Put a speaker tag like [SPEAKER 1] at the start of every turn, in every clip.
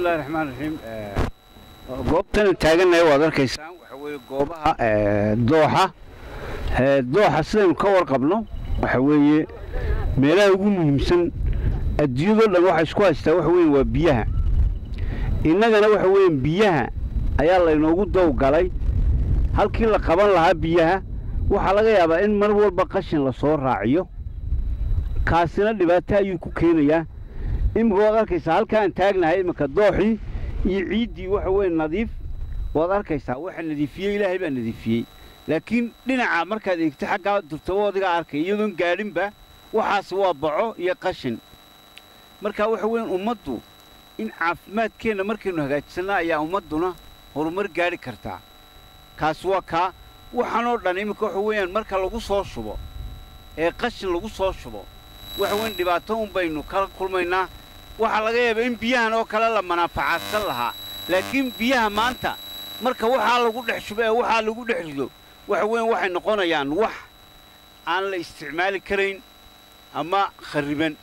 [SPEAKER 1] bismillahi raxmaan raxiim goobtana taagannahay waad arkaysaan waxa weeye goobaha dooxa dooxa sidaynu ka warqabno waxa weeye meelaha ugu muhiimsan adduunyadoo dhan waxa isku haystaa waxa weeye waa biyaha innagana waxa weeye biyaha ayaa laynoogu dowgalay halkii la qaban lahaa biyaha waxaa laga yaabaa in mar walba qashin la soo raaciyo kaasina dhibaato ayuu ku keenayaa iminka waad arkaysaa halkaan taagnahay iminka dooxii iyo ciiddii waxa weeye nadiif waad arkaysaa waxa nadiifiyey ilaahay baa nadiifiyey laakiin dhinaca markaad eegto xaggaa durtaboodigaa arkay iyadoon gaadhinba waxaas waa baco iyo qashin marka waxa weyan ummaddu in caafimaadkeenna markaynu hagaajisannaa ayaa ummadduna horumar gaadhi kartaa kaas waa kaa waxaanoo dhan iminka waxa weeyaan marka lagu soo shubo ee qashin lagu soo shubo waxa weyn dhibaato un baynu kala kulmaynaa waxaa laga yaabaa in biyahan oo kale la manaafacaadsan lahaa laakiin biyaha maanta marka waxaa lagu dhex shubo ee waxaa lagu dhex rido waxa weyan waxay noqonayaan wax aan la isticmaali karayn ama kharriban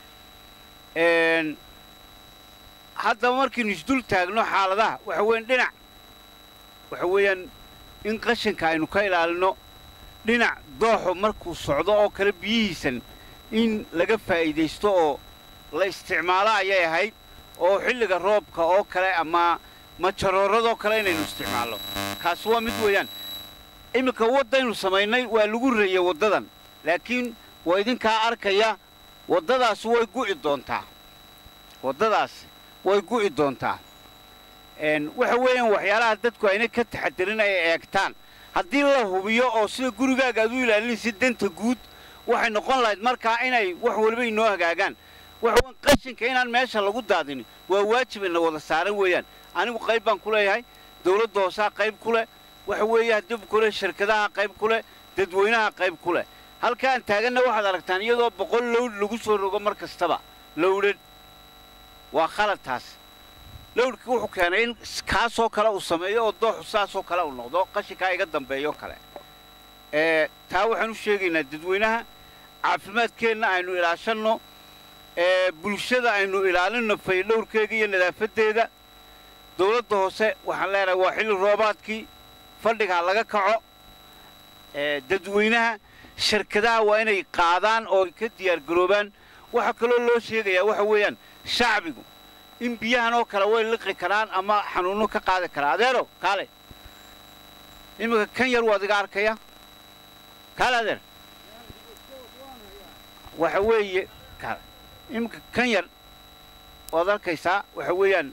[SPEAKER 1] haddaba markaynu isdul taagno xaaladaha waxa weyan dhinac waxa weeyaan in qashinka aynu ka ilaalinno dhinac dooxu markuu socdo oo kale biyihiisan in laga faa'iidaysto oo la isticmaalo ayay ahayd oo xilliga roobka oo kale ama majarooradoo kale inaynu isticmaalno kaas waa mid weeyaan iminka waddaynu samaynay waa lagu reeyey waddadan laakiin waa idinkaa arkaya waddadaas way gu'i doontaa waddadaas way gu'i doontaa waxa weeyaan waxyaalaha dadku ayna ka taxadirin ay eegtaan haddii la hubiyo oo sida gurigaaga aad u ilaalinaysa danta guud waxay noqon lahayd markaa inay wax waliba inoo hagaagaan waxaweyn qashinka inaan meesha lagu daadinin waa waajibayna wada saaran weeyaan anigu qayb baan ku leeyahay dawladda hoosaa qayb ku leh waxa weeye haddib kule shirkadaha qayb ku leh dadweynaha qayb ku leh halkaan taaganna waxaad aragtaan iyadoo boqol lowdh lagu soo rogo mar kastaba lowdhan waa khalad taas lowdhkii wuxuu keenay in kaasoo kale uu sameeyo oo dooxu saasoo kale uu noqdo qashinkaa iga dambeeyo kale taa waxaan u sheegaynaa dadweynaha caafimaadkeenna aynu ilaashanno bulshada aynu ilaalinno faydhowrkeega iyo nadaafaddeeda dawladda hoose waxaan leenahay waa xilli roobaadkii fadhigaa laga kaco dadweynaha shirkadaha waa inay qaadaan oo ka diyaargaroobaan waxaa kaloo loo sheegayaa waxa weeyaan shacbigu in biyahan oo kale way liqi karaan ama xanuunno ka qaadi karaa adeero kaale iminka kan yar waad iga arkaya kaale adeer waxa weeye kaale iminka kan yar waad arkaysaa waxa weeyaan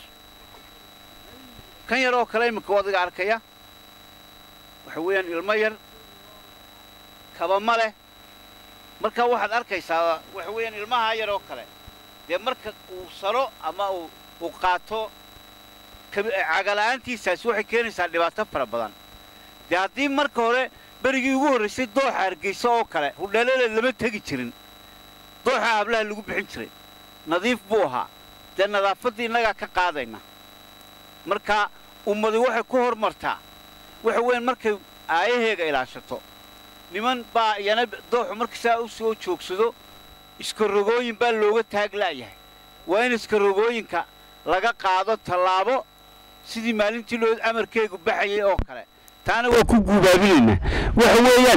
[SPEAKER 1] kan yar oo kale iminka waad iga arkaya waxa weeyaan ilmo yar kaba ma leh marka waxaad arkaysaa waxa weeyaan ilmahaa yar oo kale dee marka uu salo ama uu qaato cagala'aantiisaasi waxay keenaysaa dhibaato fara badan dee haddii marka hore berigii ugu horraysay dooxa hargaysa oo kale hudheelaleed lama tegi jirin dooxa hablaha lagu bixin jiray nadiif buu ahaa dee nadaafaddii innagaa ka qaadayna marka ummadi waxay ku hormartaa waxa weeyaan markay aayaheega ilaashato niman baa iyana dooxu marka saa u soo joogsado iskarogooyin baa looga taag la'yahay waa in iskarogooyinka laga qaado tallaabo sidii maalintii loo amarkeegu baxayay oo kale taana waa ku guubaabinaynaa waxa weeyaan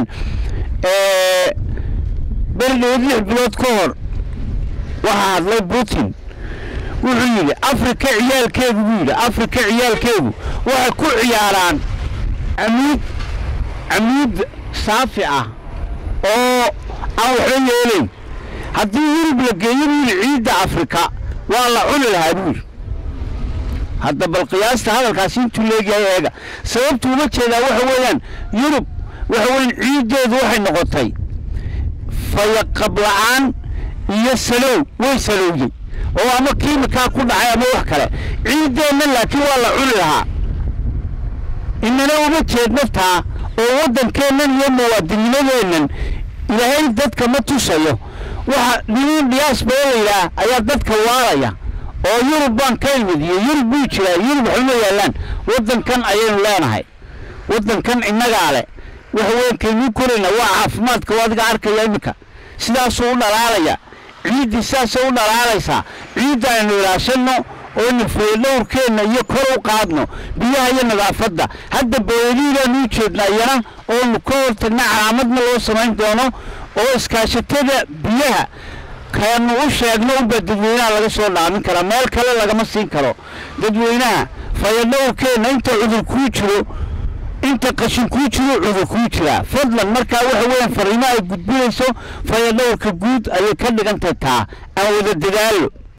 [SPEAKER 1] berdhood lix bilood ka hor waxaa hadlay putin wuxuu yidhi afrika ciyaalkeegu buu yidhi afrika ciyaalkeegu waxay ku ciyaaraan camuud camuud saafi ah oo aan waxba yeelayn haddii yurub la geeyo buu yidhi ciidda afrika waa la cuni lahaa buu yidhi hadda bal qiyaasta hadalkaasi intuu leegyahay eega sababtu uma jeedaa waxa weeyaan yurub waxa weeyaan ciiddeedu waxay noqotay fayaqab la'aan iyo salow way salowday oo ama kiimikaa ku dhacay ama wax kale ciiddeenna laakiin waa la cuni lahaa inana uma jeedno taa oo waddankeennan iyo muwaadinimadeennan ilaahay dadka ma tusayo waxa nimin diyaasbaa layidhaah ayaa dadka waalaya oo yurub baan ka imid iyo yurub buu jiraa yurub waxuma yaallaan waddankan ayaynu leenahay waddankan innagaa leh waxa weyan kaynuu korayna waa caafimaadka oo adiga arkaya iminka sidaasuu u dhalaalaya ciiddii sidaasay u dhalaalaysaa ciidda aynu ilaashanno oonu fayadhowrkeenna iyo kor u qaadno biyaha iyo nadaafadda hadda booyadihii baanu u jeednaa iyana oonu ka hortagna calaamadna loo samayn doono oo iskaashatada biyaha kaanu u sheegno unbaa dadweynaha laga soo dhaamin karaa meel kale lagama siin karo dadweynaha fayadhowrkeenna inta cudur kuu jiro inta qashin kuu jiro cudur kuu jiraa fadlan markaa waxa weeyaan fariimo ay gudbinayso fayadhowrka guud ayay ka dhigantahay taa aan wada dadaalo